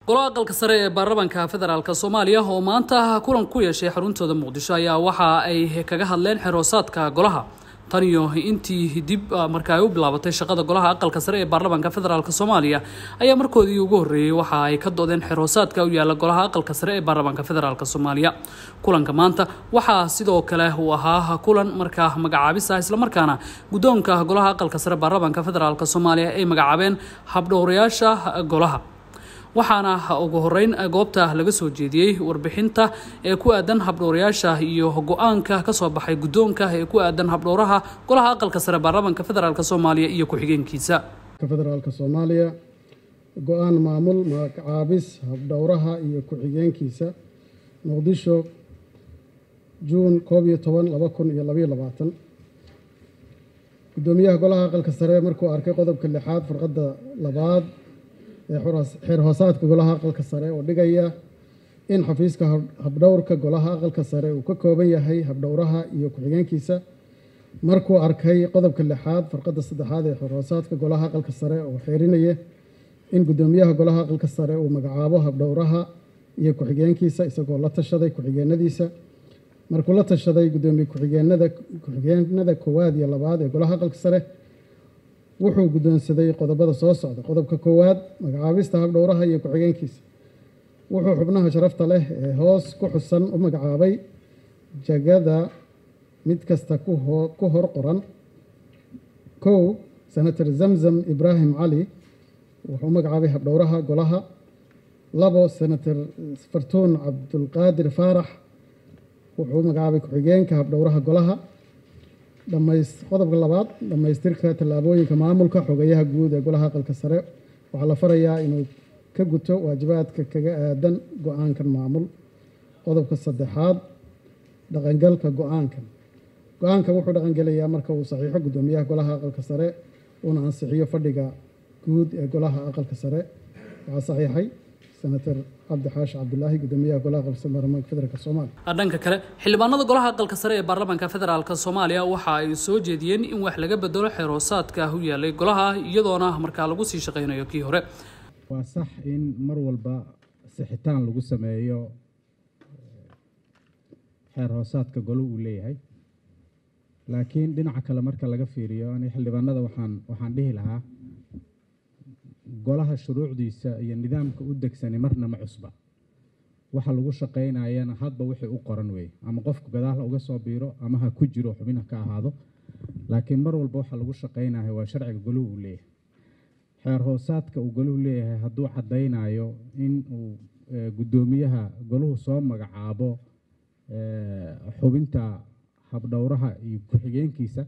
golaha aqalka sare ee baarlamaanka federaalk soomaaliya oo maanta kulan ku yeeshay xaruntooda muqdisho ayaa waxa ay kaga hadleen xeroosaadka golaha tan iyo intii dib marka ay u bilaabatay shaqada golaha aqalka sare ee baarlamaanka federaalk soomaaliya ayaa markoodii ugu horreeyey waxa ay ka doodeen xeroosaadka u yaala golaha aqalka sare ee baarlamaanka federaalk soomaaliya kulanka maanta waxaa sidoo kale uu ahaa kulan markaa magacaabis ah islamarkaana guddoonka golaha aqalka sare baarlamaanka federaalk soomaaliya ay magacaabeen habdhowrayaasha golaha waxaana ugu horeyn goobta laga soo jeediyey warbixinta ee ku aadan habdhowrayaasha iyo go-aanka kasoo baxay guddoonka ee ku aadan habdhowraha golaha aqalka sare baarlamaanka federaalk soomaaliya iyo ku-xigeenkiisa federaalka soomaaliya go-aan maamul magacaabis habdhowraha iyo ku-xigeenkiisa muqdisho juun koob iyo toban laba kun iyo labaiyo labaatan guddoomiyaha golaha aqalka sare markuu arkay qodobka lixaad farqadda labaad ee xeer hoosaadka golaha aqalka sare oo dhigaya in xafiiska habdhowrka golaha aqalka sare uu ka kooban yahay habdhowraha iyo ku-xigeenkiisa markuu arkay qodobka lixaad farqadda saddexaad ee xeer hoosaadka golaha aqalka sare oo xeerinaya in guddoomiyaha golaha aqalka sare uu magacaabo habdhowraha iyo ku-xigeenkiisa isagoo la tashaday ku-xigeenadiisa markuu la tashaday guddoomiye ku-xigeenada ku-xigeenada koowaad iyo labaad ee golaha aqalka sare wuxuu guddoonsaday qodobada soo socda qodobka koowaad magacaabista habdhowraha iyo ku-xigeenkiisa wuxuu xubnaha sharafta leh ee hoos ku xusan u magacaabay jagada mid kasta ku hor qoran kow senator zamzam ibraahim cali wuxuu magacaabay habdhowraha golaha labo senator fartuun cabdulqaadir faarax wuxuu magacaabay ku-xigeenka habdhowraha golaha qodobka labaad dhammaystirka tallaabooyinka maamulka xogayaha guud ee golaha aqalka sare waxaa la farayaa inuu ka guto waajibaadka kaga aadan go-aankan maamul qodobka saddexaad dhaqangalka go-aankan go-aankan wuxuu dhaqangelayaa marka uu saxiixo guddoomiyaha golaha aqalka sare uuna ansixiyo fadhiga guud ee golaha aqalka sare waxaa saxiixay senator cabdi xaashi cabdulaahi guddoomiyaha golaha aqalka sare baarlamaanka federaalk soomaaliya dhanka kale xildhibaanada golaha aqalka sare ee baarlamaanka federaalk soomaaliya waxa ay soo jeediyeen in wax laga bedelo xeroosaadka u yaalay golaha iyadoona markaa lagu sii shaqaynayo kii hore waa sax in mar walba sixitaan lagu sameeyo xeer hoosaadka golo uu leeyahay laakiin dhinaca kale marka laga fiiriyo ani xildhibaanada waxaan waxaan dhihi lahaa golaha shuruucdiisa iyo nidaamka u degsani marna ma cusba waxa lagu shaqaynayana hadba wixii u qoran weeye ama qofku gadaal uga soo biiro ama ha ku jiro xubin ha ka ahaado laakiin mar walba waxa lagu shaqaynayo waa sharciga goluhu uu leeyahay xeer hoosaadka uu goluhu leeyahay hadduu caddaynayo in uu guddoomiyaha goluhu soo magacaabo xubinta habdhowraha iyo ku-xigeenkiisa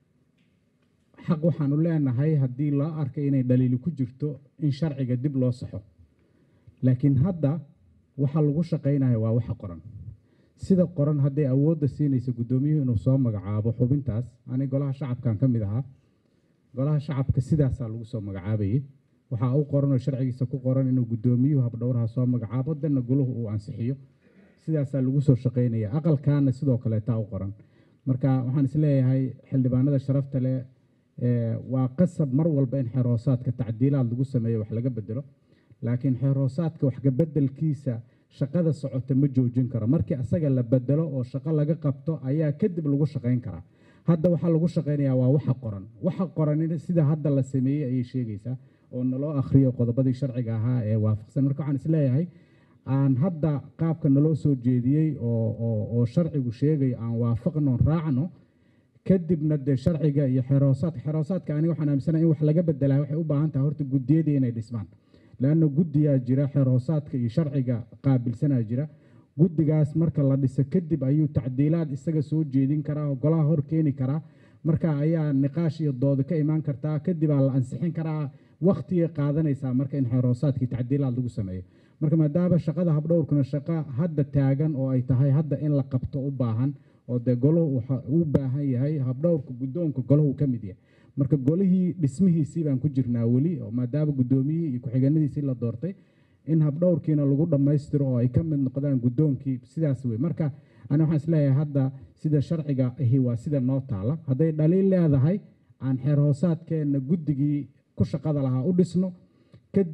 xaq waxaanu leenahay haddii loo arkay inay dhaliili ku jirto in sharciga dib loo saxo laakiin hadda waxa lagu shaqaynayo waa waxa qoran sida qoran hadday awoodda siinaysa guddoomiyuhu inuu soo magacaabo xubintaas ani golaha shacabkan ka mid ahaa golaha shacabka sidaasaa lagu soo magacaabayay waxaa u qoran oo sharcigiisa ku qoran inuu guddoomiyuhu habdhowraha soo magacaabo danna goluhu uu ansixiyo sidaasaa lagu soo shaqaynaya aqalkaana sidoo kaleetaa u qoran marka waxaan isleeyahay xildhibaanada sharafta leh waa qasab mar walba in xeerhoosaadka tacdiilaad lagu sameeyo wax laga bedelo laakiin xeerhoosaadka waxkabedelkiisa shaqada socota ma joojin karo markii asaga la bedelo oo shaqo laga qabto ayaa kadib lagu shaqayn karaa hadda waxaa lagu shaqaynayaa waa waxa qoran waxa qoran sida hadda la sameeyey ayay sheegaysaa oo naloo akhriyo qodobadii sharciga ahaa ee waafaqsan marka waxaan isleeyahay aan hadda qaabka naloo soo jeediyey oo sharcigu sheegayo aan waafaqno raacno kadibna dee sharciga iyo xeroosaadka xeroosaadka aniga waxaan aaminsanahay in wax laga bedelaa waxay u baahan tahay horta guddiyadii inay dhismaan leanna guddiyaa jira xeroosaadka iyo sharciga qaabilsanaa jira guddigaas marka la dhiso kadib ayuu tacdiilaad isaga soo jeedin karaa oo golaha hor keeni karaa marka ayaa niqaash iyo dooda ka imaan kartaa kadibaa la ansixin karaa waktigay qaadanaysaa marka in xeroosaadkii tacdiilaad lagu sameeyo marka maadaama shaqada habdhowrkuna shaqo hadda taagan oo ay tahay hadda in la qabto u baahan oo dee golahu u baahan yahay habdhowrka guddoonka golahu ka mid yahay marka golihii dhismihiisii baan ku jirnaa weli oo maadaama guddoomiyihii iyo ku-xigeenadiisii la doortay in habdhowrkiina lagu dhammaystiro oo ay ka mid noqdaan guddoonkii sidaas wey marka ani waxaan isleeyahay hadda sida sharciga ahi waa sida noo taala hadday dhaliil leedahay aan xeer hoosaadkeenna guddigii ku shaqada lahaa u dhisno kadib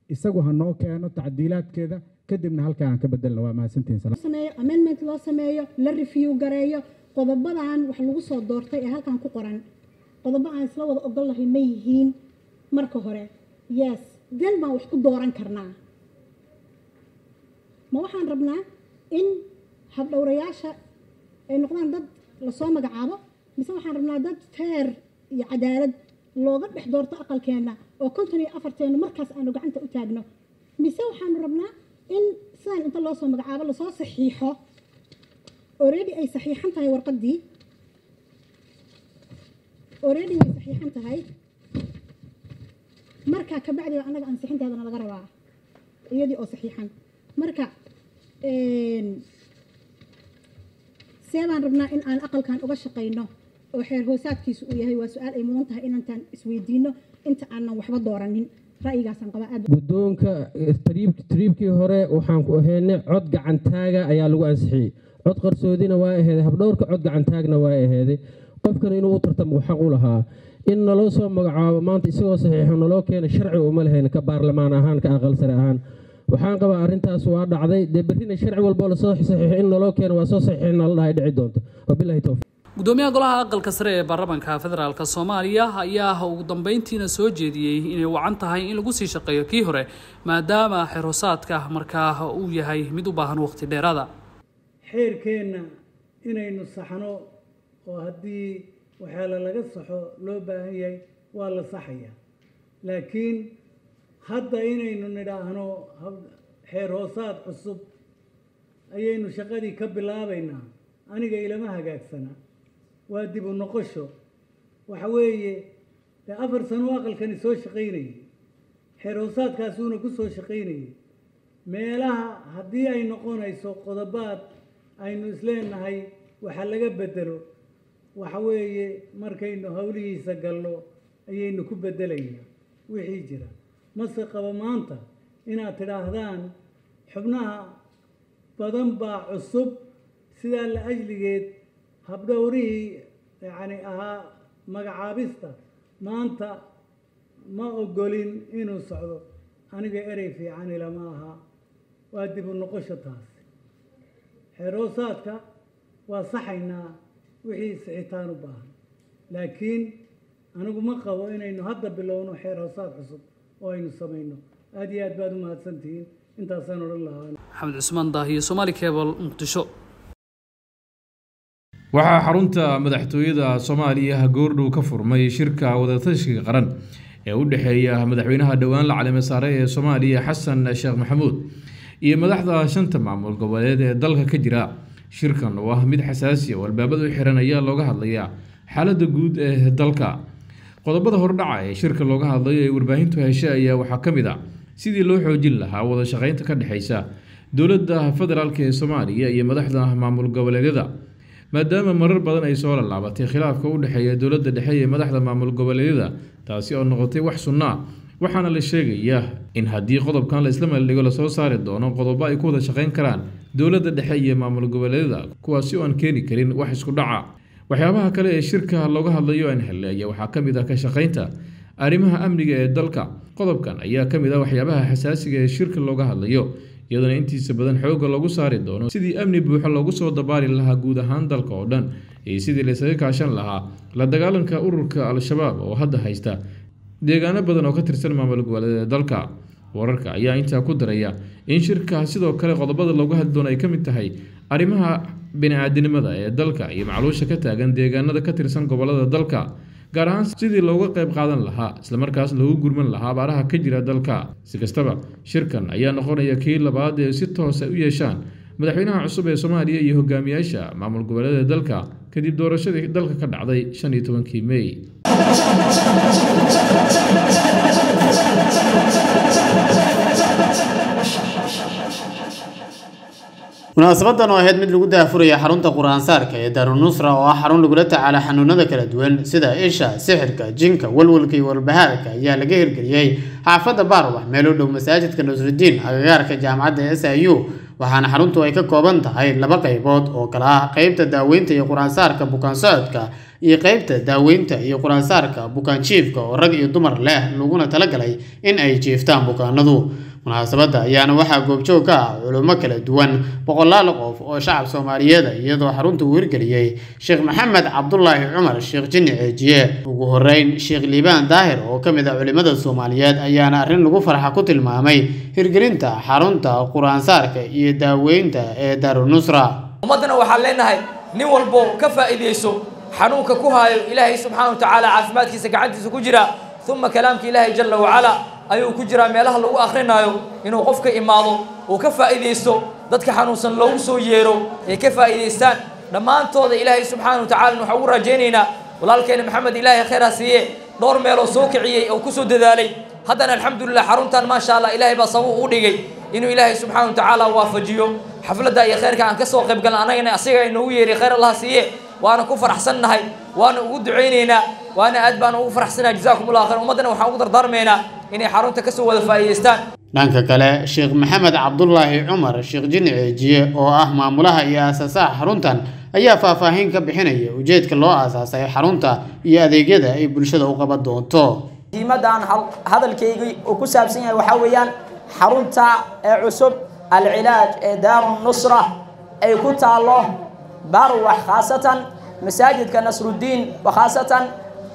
isagu ha noo keeno tacdiilaadkeeda kadibna halkaa aan ka bedelna waa mahadsantihiin salaam sameeyo amendment loo sameeyo la review gareeyo qodobadan wax lagu soo doortay ee halkan ku qoran qodobo aan isla wada ogol lahay ma yihiin marka hore yes den baan wax ku dooran karnaa ma waxaan rabnaa in habdhowrayaasha ay noqdaan dad lasoo magacaabo mise waxaan rabnaa dad feer iyo cadaalad looga dhex doorto aqalkeenna oo konton iyo afarteenu markaas aanu gacanta u taagno mise waxaanu rabnaa in sidaan inta loo soo magacaabo lasoo saxiixo already ay saxiixan tahay warqaddii already way saxiixan tahay marka kabacdi baa annaga ansixinteedana laga rabaa iyadii oo saxiixan marka see baan rabnaa in aan aqalkan uga shaqayno oo xeer hoosaadkiisu uu yahay waa su-aal ay mudan tahay inantaan isweydiino inta aanan waxba dooranin ra'yigaasaan qabaa aad guddoonka tariibkii hore waxaan ku ahaynay cod gacantaaga ayaa lagu ansixiyey cod qarsoodina waa aheeday habdhowrka cod gacantaagna waa aheeday qofkan inuu u tartamo xaq u lahaa in naloo soo magacaabo maanta isagoo saxiixo naloo keena sharci uma lahayn ka baarlamaan ahaan ka aqal sare ahaan waxaan qabaa arrintaas waa dhacday dee berrina sharci walboo lasoo saxiixo in naloo keeno waa soo saxiixina la dhahay dhici doonto wabilahi towfiiq gudoomiyaha golaha aqalka sare ee baarlamaanka federaalk soomaaliya ayaa ugu dambeyntiina soo jeediyey inay wacan tahay in lagu sii shaqeeyo kii hore maadaama xerosaadka markaa uu yahay mid u baahan waqti dheeraada xeerkeenna inaynu saxno oo haddii waxyaala laga saxo loo baahan yahay waa la saxaya laakiin hadda inaynu nidhaahno xeer hoosaad cusub ayaynu shaqadii ka bilaabaynaa aniga ilama hagaagsana waa dib u noqosho waxa weeye dee afar sano aqalkani soo shaqaynayay xeer hoosaadkaasuuna ku soo shaqaynayay meelaha haddii ay noqonayso qodobaad aynu isleenahay waxa laga bedelo waxa weeye markaynu howlihiisa galno ayaynu ku bedelaynaa wixii jira mase qabo maanta inaad tidhaahdaan xubnaha badan baa cusub sidaa la ajligeed habdhowrihii yacni ahaa magacaabista maanta ma ogolin inuu socdo aniga erey fiican ilama aha waa dib u noqosho taas xeeroosaadka waa saxaynaa wixii sixitaan u baahan laakiin anigu ma qabo inaynu hadda bilowno xeer hoosaad cusub oo aynu samayno aada iyo aad baad u mahadsantihiin intaasaan odhan lahaa maxamed cusmaan daahiyo somaali cable muqdisho waxaa xarunta madaxtooyada soomaaliya goordhow ka furmay shirka wadatashiga qaran ee u dhexeeya madaxweynaha dhowaan la calime saare ee soomaaliya xasan sheekh maxamuud iyo madaxda shanta maamul goboleed ee dalka ka jira shirkan oo ah mid xasaasi oo albaabada u xiran ayaa looga hadlayaa xaaladda guud ee dalka qodobada hordhaca ee shirka looga hadlayo ee warbaahintu heshe ayaa waxaa ka mid a sidii loo xoojin lahaa wada shaqeynta ka dhexeysa dowladda federaalk ee soomaaliya iyo madaxda maamul goboleedyada maadaama marar badan ay soo lallaabatay khilaafka u dhexeeya dowladda dhexe iyo madaxda maamul goboleedyada taasi oo noqotay wax sunno ah waxaana la sheegayaa in haddii qodobkan la isla meeldhigo lasoo saari doono qodobo ay ku wada shaqeyn karaan dowladda dhexe iyo maamul goboleedyada kuwaasi oo aan keeni karin wax isku dhaca waxyaabaha kale ee shirka looga hadlayo aan heleeya waxaa ka mid ah ka shaqeynta arrimaha amniga ee dalka qodobkan ayaa ka mid ah waxyaabaha xasaasiga ee shirka looga hadlayo iyadana intiisa badan xoogga lagu saari doono sidii amni buuxo loogu soo dabaali lahaa guud ahaan dalka oo dhan iyo sidii laysaga kaashan lahaa la dagaalanka ururka al-shabaab oo hadda haysta deegaano badan oo ka tirsan maamul goboleeda dalka wararka ayaa intaa ku daraya in shirka sidoo kale qodobada loogu hadli doono ay ka mid tahay arrimaha bini-aadinimada ee dalka iyo macluusha ka taagan deegaanada ka tirsan gobolada dalka gaar ahaan sidii looga qayb qaadan lahaa islamarkaas loogu gurman lahaa abaaraha ka jira dalka si kastaba shirkan ayaa noqonaya kii labaad ee si toosa u yeeshaan madaxweynaha cusub ee soomaaliya iyo hogaamiyaasha maamul goboleeda dalka kadib doorashadii dalka ka dhacday shan iyo tobankii mey munaasabadan oo ahayd mid lagu daafuraya xarunta qur-aansaarka ee daarunusra oo ah xarun lagula tacaala xanuunada kala duwan sida isha sixirka jinka walwalka iyo walbahaarka ayaa laga hirgeliyey xaafadda baarwax meel u dhow masaajidka nusrudiin agagaarka jaamacadda s i u waxaana xaruntu ay ka kooban tahay laba qaybood oo kala ah qeybta daaweynta iyo qur-aansaarka bukaan socodka iyo qeybta daaweynta iyo quraansaarka bukaan jiifka oo rag iyo dumar leh laguna talagalay in ay jiiftaan bukaanadu munaasabadda ayaana waxaa goobjoog ka ah culummo kala duwan boqolaal qof oo shacab soomaaliyeed iyadoo xarunta uu hirgeliyey sheekh maxamed cabdulaahi cumar sheekh jinni ceejiye ugu horeyn sheekh liibaan daahir oo ka mid ah culimmada soomaaliyeed ayaana arrin lagu farxa ku tilmaamay hirgelinta xarunta qur-aansaarka iyo daaweynta ee daarunusra ummaddana waxaan leenahay nin walbo ka faa'iidayso xanuunka ku haayo ilaahay subxaana wa tacaala caafimaadkiisa gacantiisa ku jira uma kalaamka ilaahay jalla wacalaa ayuu ku jiraa meelaha lagu akrinaayo inuu qofka imaado uu ka faa'iidaysto dadka xanuunsan loogu soo yeero ay ka faa'iidaystaan dhammaantooda ilaahay subxaana wa tacala waxaan ugu raajaynaynaa walaalkeena maxamed ilaahay khayr ha siiye dhowr meeloo soo kiciyey oo kusoo dadaalay haddana alxamdulilah xaruntan maasha allah ilaahay baa sabab u dhigay inuu ilaahay subxaana wa tacaala waafajiyo xafladda iyo khayrka aan ka soo qayb galna annagana asiga inoogu yeeray khayr allah siiye waana ku faraxsannahay waana ugu ducaynaynaa waana aad baan ugu faraxsanahay jazaakum allah khayr ummaddana waxaan ugu dardaarmaynaa inay xarunta ka soo wada faa'iidaystaan dhanka kale sheekh maxamed cabdulaahi cumar sheekh jinni ceejiye oo ah maamulaha iyo aasaasaha xaruntan ayaa faahfaahin ka bixinaya ujeedka loo aasaasay xarunta iyo adeegyada ay bulshada u qaban doonto diimadaan hadalkaygii uu ku saabsan yahay waxaa weeyaan xarunta ee cusub alcilaaj ee daaru nusra ay ku taallo barwax khaasatan masaajidka nasruddiin khaasatan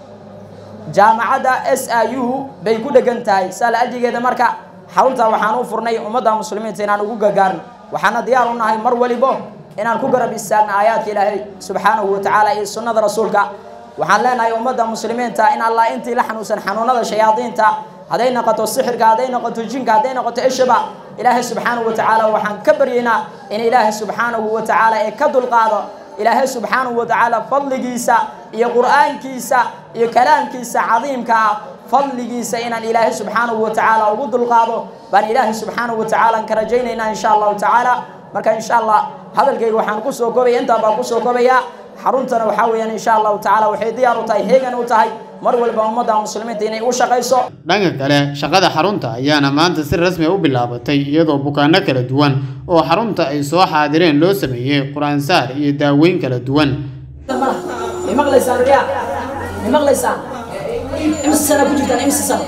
jaamacadda s i u bay ku dhegan tahay saala ajigeeda marka xarunta waxaan u furnay ummadda muslimiinta inaan ugu gargaarno waxaana diyaar u nahay mar walibo inaan ku garab istaagno aayaadka ilaahay subxaanahu wa tacaala iyo sunnada rasuulka waxaan leenahay ummadda muslimiinta in allah intii la xanuunsan xanuunada shayaadiinta hadday noqoto sixirka hadday noqoto jinka hadday noqoto ishaba ilaahay subxaanahu wa tacaala waxaan ka baryaynaa in ilaahay subxaanahu wa tacaala ee ka dulqaado ilaahay subxaanahu wa tacaala fadligiisa iyo qur'aankiisa iyo kalaamkiisa cadiimka ah fadligiisa inaan ilaahay subxaanahu wa tacaala ugu dulqaado baan ilaahay subxaanahu wa tacaala ka rajaynaynaa insha allahu tacaala marka insha allah hadalkayga waxaan kusoo koobaya intaa baan kusoo koobayaa xaruntana waxaa weeyaan insha allahu tacaala waxay diyaar u tahay heegan u tahay mar walba ummadda muslimiinta inay u shaqayso dhanka kale shaqada xarunta ayaana maanta si rasmi u bilaabatay iyadoo bukaano kala duwan oo xarunta ay soo xaadireen loo sameeyey qur-aansaar iyo daaweyn kala duwan ma maqlaysaan riyaa ma maqlaysaan imse sana ku jirtaan imse sana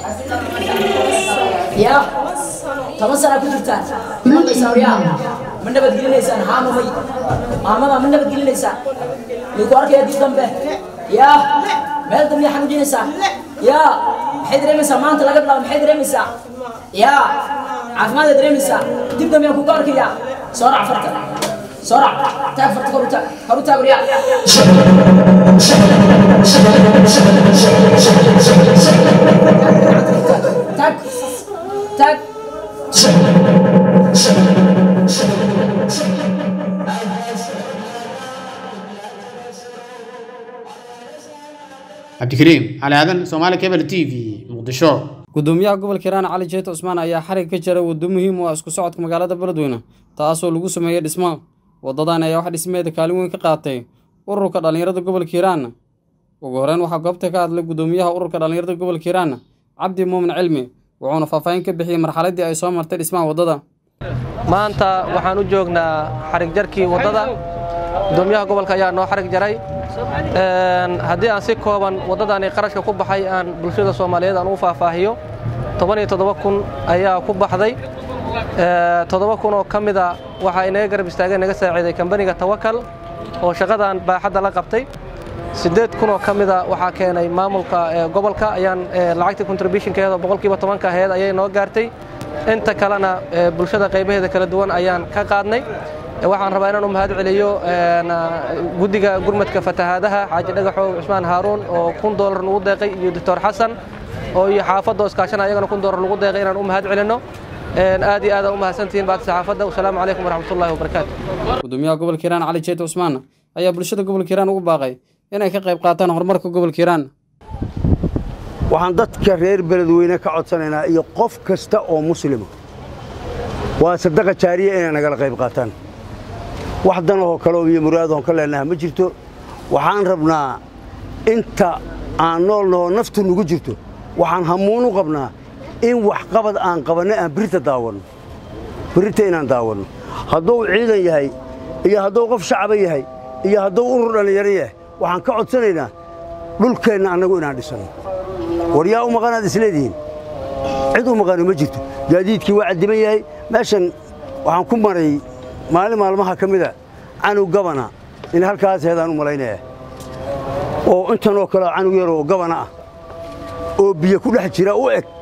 ya toban sana ku jirtaan ma maqlaysaan riyaa ma nabadgelinaysaan haamamay maamada ma nabadgelinaysaan midku arkaya dib dambe ya meel dambe yaa xanuujinaysaa ya maxay dareemaysaa maanta laga bilaabo maxay dareemaysaa ya caafimaad dareemaysaa dib dambe yaan kugu arkaya soo rac farta soo rac taag farta kor u taag kor u taag riyaa taag taag cabdikariim cali aadan soomaali cable t v muqdisho gudoomiyaha gobolka hiiraan cali jeet cusmaan ayaa xarig ka jaray waddo muhiim u ah isku socodka magaalada beledweyne taasoo lagu sameeyey dhismaha waddadan ayaa wax dhismeeda kaalin weyn ka qaatay ururka dhallinyarada gobolka hiiraan ugu horeyn waxaa goobta ka hadlay gudoomiyaha ururka dhallinyarada gobolka hiiraan cabdi muumin cilmi wuxuuna faahfaahin ka bixiyey marxaladdii ay soo martay dhismaha waddada maanta waxaan u joognaa xarig jarkii waddada gudoomiyaha gobolka ayaa noo xarig jaray haddii aan si kooban waddadani qarashka ku baxay aan bulshada soomaaliyeed aan u faahfaahiyo toban iyo toddoba kun ayaa ku baxday toddoba kun oo ka mida waxaa inaga garab istaageen naga saaciiday kambaniga tawakal oo shaqadan baaxadda la qabtay siddeed kun oo ka mida waxaa keenay maamulka gobolka ayaan lacagtii contributionkeeda boqolkiiba tobanka aheyd ayay noo gaartay inta kalena bulshada qaybaheeda kala duwan ayaan ka qaadnay waxaan rabaa inaan u mahad celiyo guddiga gurmadka fatahaadaha xaaji dhagaxow cusmaan haaruun oo kun doolar nagu deeqay iyo doctor xasan oo iyo xaafadda oo iskaashana ayagana kun doolar nagu deeqay inaan u mahad celinno aad iyo aadaan u mahadsantihiin baad saxaafadda wasalaamu calaykum waraxmatullahi wabarakaatu gudoomiyaha gobolka hiiraan cali jeet cusmaan ayaa bulshada gobolka hiiraan ugu baaqay inay ka qayb qaataan horumarka gobolka hiiraan waxaan dadka reer beledweyne ka codsanaynaa iyo qof kasta oo muslima waa sadaqa jaariya inay nagala qayb qaataan wax danahoo kaleo iyo muraadahoon ka leenaha ma jirto waxaan rabnaa inta aan nool nahoo naftu nugu jirto waxaan hamuun u qabnaa in waxqabad aan qabanno aan birita daawanno birita inaan daawanno hadduu ciidan yahay iyo hadduu qof shacaba yahay iyo hadduu urur dhallinyaro yahay waxaan ka codsanaynaa dhulkeenna annagu inaan dhisanno war yaa u maqanaad isleedihiin cid u maqano ma jirto gaadiidkii waa caddiman yahay meeshan waxaan ku maray maalin maalmaha ka mida canug gabana in halkaas heedaan u malaynaya oo intanoo kale canug yar oo gabana ah oo biyo ku dhex jira u eg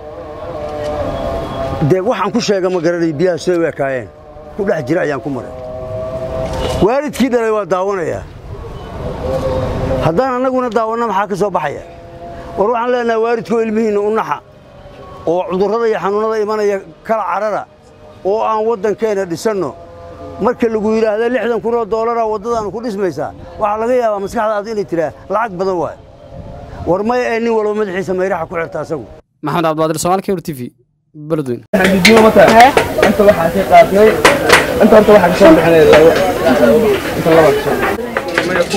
dee waxaan ku sheega ma garanay biyaha siday u ekaayeen ku dhex jira ayaan ku maray waalidkii dhalay waa daawanayaa haddaan annaguna daawanno maxaa ka soo baxaya war waxaan leenahay waalidkoo ilmihiinna u naxa oo cudurrada iyo xanuunnada imanaya kala carara oo aan waddankeenna dhisanno marka lagu yidhaahda lixdan kun oo doolaraa waddadaannu ku dhismaysaa waxaa laga yaabaa maskaxdaadu inay tidhaa lacag badan waay war maya ee nin walba madaxiisa mayraxa ku xirta asagu maxamed cabdibaadir soomaali kebr t v beledweyne انت waxaa ka qaadnay inta horta waxaa kasoo bixinay labo inta laba kasoo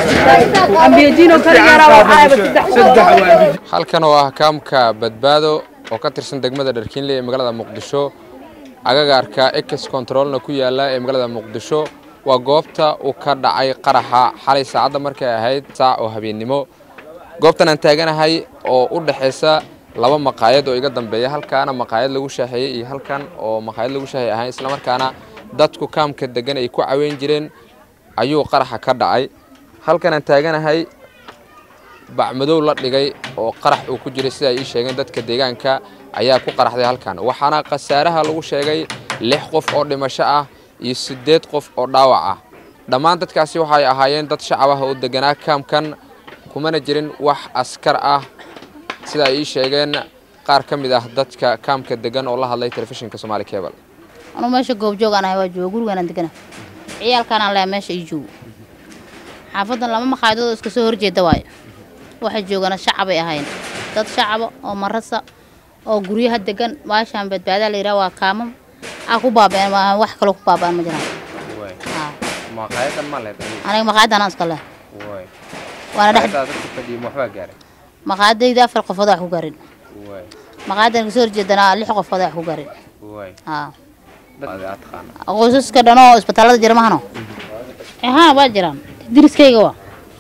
halkan oo ah kaamka badbaado oo ka tirsan degmada dharkiinle ee magaalada muqdisho agagaarka ex controlna ku yaala ee magaalada muqdisho waa goobta uu ka dhacay qaraxa xalay saacadda markay ahayd saac oo habeennimo goobtan aan taaganahay oo u dhexaysa laba maqaayad oo iga dambeeya halkaana maqaayad lagu shaaheeyey iyo halkan oo maqaayad lagu shaaheey ahayn islamarkaana dadku kaamka degan ay ku caweyn jireen ayuu qaraxa ka dhacay halkan aan taaganahay bacmadow la dhigay oo qarax uu ku jiray sida ay ii sheegeen dadka deegaanka ayaa ku qaraxday halkan waxaana khasaaraha lagu sheegay lix qof oo dhimasho ah iyo siddeed qof oo dhaawac ah dhammaan dadkaasi waxay ahaayeen dad shacab ah oo deganaa kaamkan kumana jirin wax askar ah sida ay ii sheegeen qaar ka mid ah dadka kaamka degan oo la hadlay telefishinka somaali cable anuu meesha goobjoog aan ahay waa jooga gurigaan degana ciyaalkaan aan leeyahay meesha ii joogo xaafadan lama maqaayadood oo iska soo horjeeda waayo waxay joogana shacabay ahayn dad shacaba oo marasa oo guryaha degan baashaan badbaadaa la yidhaha waa kaamam aa ku baabeen maaha wax kaloo ku baabaan ma jiraan maqaayadan ma leed aniga maqaayadan aan iska leh waana dhex dadka fadhiyo waxbaa gaaray maqaayadayda afar qofood wax ku garin maqaayadan kasoo horjeedana lix qofood wax ku garin haa qoysaska dhan oo isbitaallada jira mahano haa waa jiraan diriskayga waa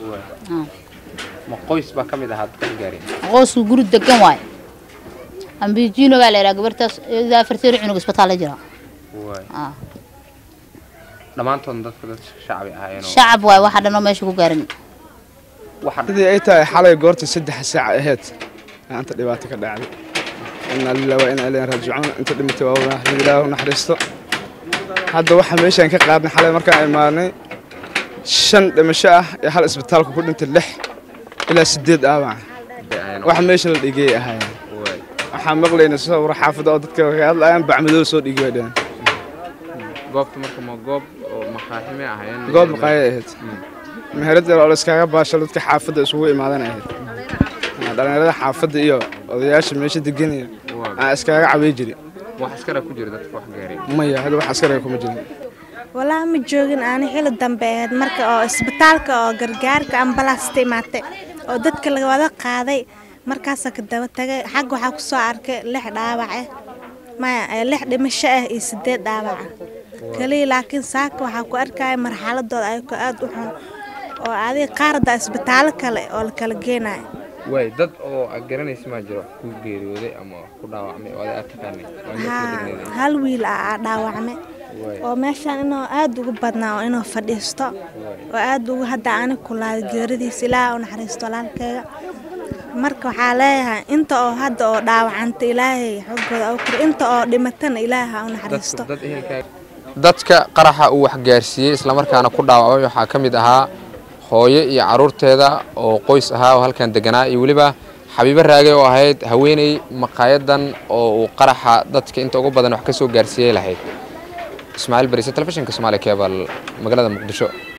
ma qoys baa ka mid ahaa dadka gaareen qoysku guri degan waaye ambijiinogaa la yidhaha gabartaas ilaa afarteer cunug isbitaalla jira haa dhammaantoodna dadka dad shacbi ahaayeen shacab waaye waxa dhan oo meesha ku gaarin sidii ay tahay xalay goorta saddex saac ahayd maanta dhibaato ka dhacday inaa lilah waa inaa ilayhin raajicuun inta dhimatay waa wada ilaahu naxariisto hadda waxaa meeshaan ka qaadnay xalay markaan imaanay shan dhimasho ah ee hal isbitaalka ku dhintay lix ilaa sideed dhaawac wax meesha la dhigay ahaayeen waxaan maqlaynay sawir xaafadda oo dadka ka hadlayaan bacmadoo soo dhigi way dhaheen goobta marka ma goob oo maqaaxime ahaayeen goob maqaaya ahayd meherad yar oo la iskaga baasho dadka xaafadda isugu imaadan ahayd dhalinyarada xaafadda iyo odayaasha meesha deganaya aan iskaga cabay jiri wax askara ku jira dadka wax gaaray maya hada wax askara kuma jirin walaa ma joogin aani xili dambe ahayd marka oo isbitaalka oo gargaarka ambalaasta imaatay oo dadka laga wada qaaday markaasa ka daba tagay xag waxaa ku soo arkay lix dhaawac ah maya lix dhimasho ah iyo sideed dhaawaca kaliya laakiin saaka waxaa ku arkaya marxaladooda ayagoo aada u xun oo adiga qaarada isbitaallo kale oo la kala geenayo way dad oo aad garanaysa maa jiro wax ku geeriyooday ama wax ku dhaawacmay oo aad taqaanay haa hal wiil ah aa dhaawacmay oo meeshaan inuu aada ugu badnaa oo inuu fadhiisto oo aada ugu hadda ani kulaaday geeridiisa ilaaha u naxariisto walaalkayga marka waxaa leeyahay inta oo hadda oo dhaawacanta ilaahay xoggooda u kor inta oo dhimatana ilaaha u naxariisto dadka qaraxa uu wax gaarsiiyey islamarkaana ku dhaawacmay waxaa ka mid ahaa hooyo iyo caruurteeda oo qoys ahaa oo halkan deganaa iyo weliba xabiibo raage oo ahayd haweeney maqaayadan oo uu qaraxa dadka inta ugu badan wax ka soo gaarsiiyey lahayd ismaaciil barise telefishinka somaali cebal magaalada muqdisho